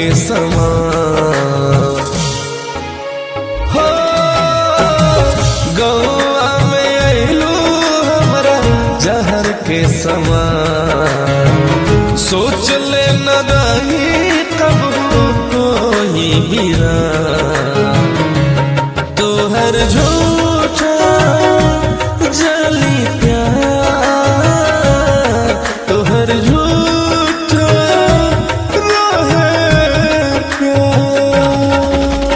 के समान हो गौआ में अइलू हमरा जहर के समान सोच ले न रही कब कोई हीरा तोहर झूठा जली प्यार तोहर झूठा रहे प्यार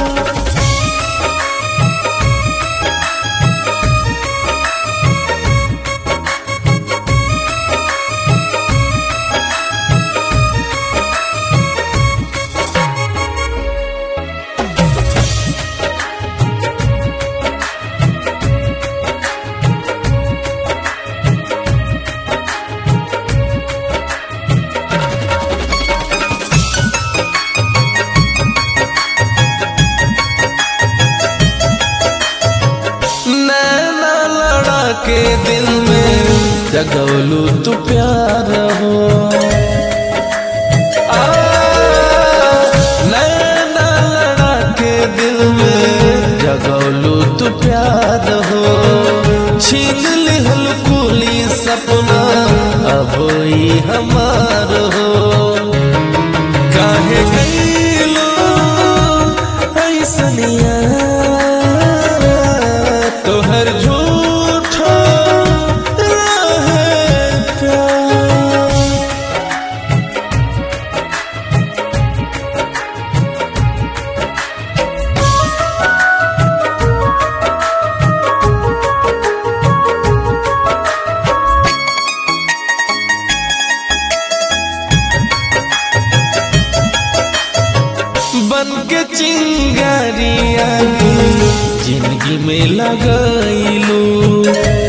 नैना लड़ा के दिल में जगौलू तू प्यार हो आ, नैना लड़ा के दिल में जगौलू तू प्यार हो छीन लिहल कुली सपना अब ई हमार हो काहे गईलो ऐसनिया तोहर झूठो रहे प्यार बन के चिंगारिया जिंदगी में लगैलू